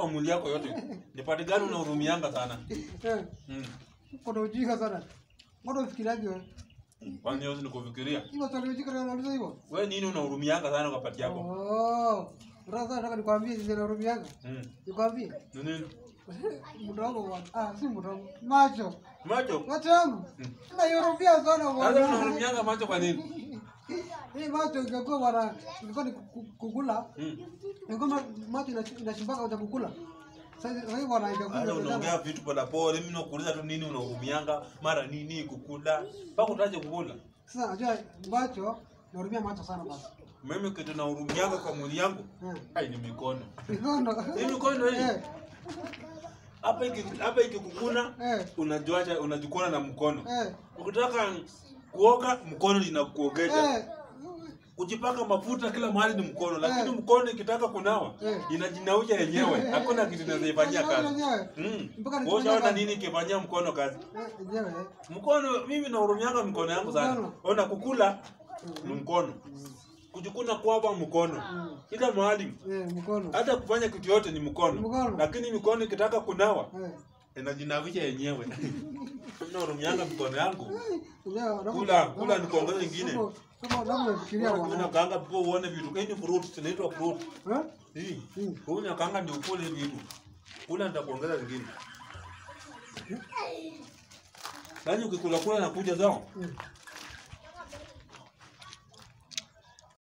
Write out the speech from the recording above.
kwa mwili yako yote. Ni pati gani unahurumianga sana? Eh, Mm. kuna ujinga sana. Mbona ufikiriaje wewe? Kwani hiyo ni kufikiria? Hiyo swali ujinga ndio unauliza hivyo? Wewe nini unahurumianga sana kwa pati yako? Oh. Sasa nataka nikwambie sisi na rumianga. Mm. Nikwambie. Ni nini? Mdogo bwana. Ah, si mdogo. Macho. Macho. Macho yangu. Na yorubia sana Sasa bwana. unahurumianga macho kwa nini? Hii macho ingekuwa bwana, ingekuwa ni ku- kukula. Mm. Ingekuwa ma- macho inash- inashimbaka cha kukula. Sasa sasa hivi bwana Hata ingekuwa unaongea vitu pole pole, mimi nakuuliza tu nini unahurumianga, mara nini kukula. Mpaka utaje kukula. Sasa najua macho narumia macho sana basi. Mimi kitu nahurumianga kwa mwili yangu, Eh. ai ni mikono. Mikono. Hii mikono hii. Eh, Hapa iki hapa ikikukuna eh, unajuacha unajikuna na mkono. eh, Ukitaka kuoga mkono linakuogesha. eh. Kujipaka mafuta kila mahali ni mkono, lakini Eh. mkono ikitaka kunawa Eh. inajinausha yenyewe. Hakuna kitu inazoifanyia kazi. Yenyewe. Mm. Mpaka Wewe nikifanya ushaona kazi. nini ikifanyia mkono kazi? Eh, yenyewe. Mkono mimi nahurumianga mkono yangu sana. Mkono. Ona kukula ni mkono. Kujikuna kwapa mkono. Kila mahali Eh, mkono. hata kufanya kitu yote ni mkono. Mkono. Lakini mikono ikitaka kunawa Eh. inajinawisha yenyewe. Nahurumianga mkono yangu. Yenyewe, napo- Kula, kula ni kuongeza ingine. Napo- napo- napo nafikiria bwana. Unakaanga pia uone vitu. Hii ni fruit, zinaitwa fruit. Eh? Hii. Mm. Unakaanga ndio ukule vitu. Kula nitakuongeza zingine. Yaani ukikula kula na kuja zao. Mm.